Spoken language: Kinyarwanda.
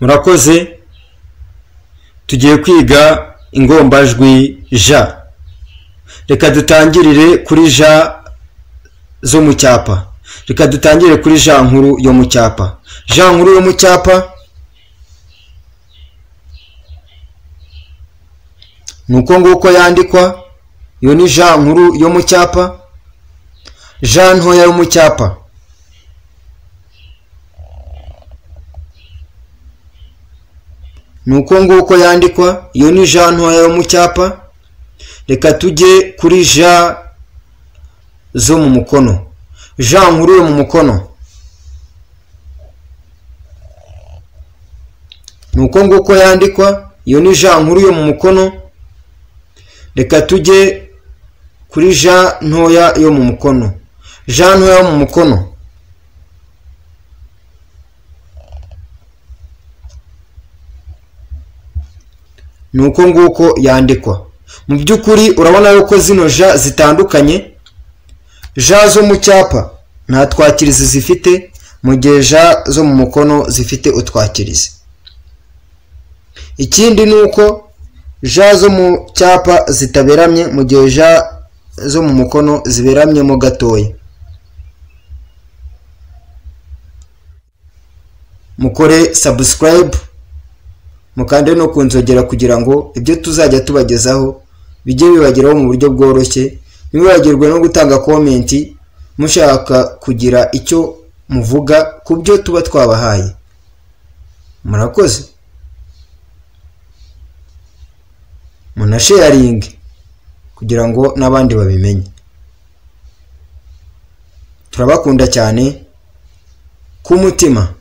murakoze tugiye kwiga ingombajwi j reka dutangirire kuri j zo mu cyapa reka dutangire kuri j nkuru yo mu cyapa j nkuru yo mu cyapa ni uko nguko yandikwa iyo ni j nkuru yo mu cyapa j ntoya yo mu cyapa ni uko nguko yandikwa iyo ni ja ntoya yo mu cyapa reka tujye kuri ja zo mu mukono ja nkuru yo mu mukono ni uko nguko yandikwa iyo ni ja nkuru yo mu mukono reka tujye kuri ja ntoya yo mu mukono ja ntoya yo mu mukono ni uko nguko yandikwa mu by'ukuri urabona yuko zino ja zitandukanye ja zo mu cyapa nta twakirizi zifite mu gihe ja zo mu mukono zifite utwakirizi ikindi ni uko ja zo mu cyapa zitaberamye mu gihe ja zo mu mukono ziberamyemo gatoya mukore subscribe mukande no ku nzogera kugira ngo ibyo tuzajya tubagezaho bijye bibageraho mu buryo bworoshye ntibibagirwe no gutanga komenti mushaka kugira icyo muvuga ku byo tuba twabahaye murakoze munasheyaringe kugira ngo n'abandi babimenye turabakunda cyane ku mutima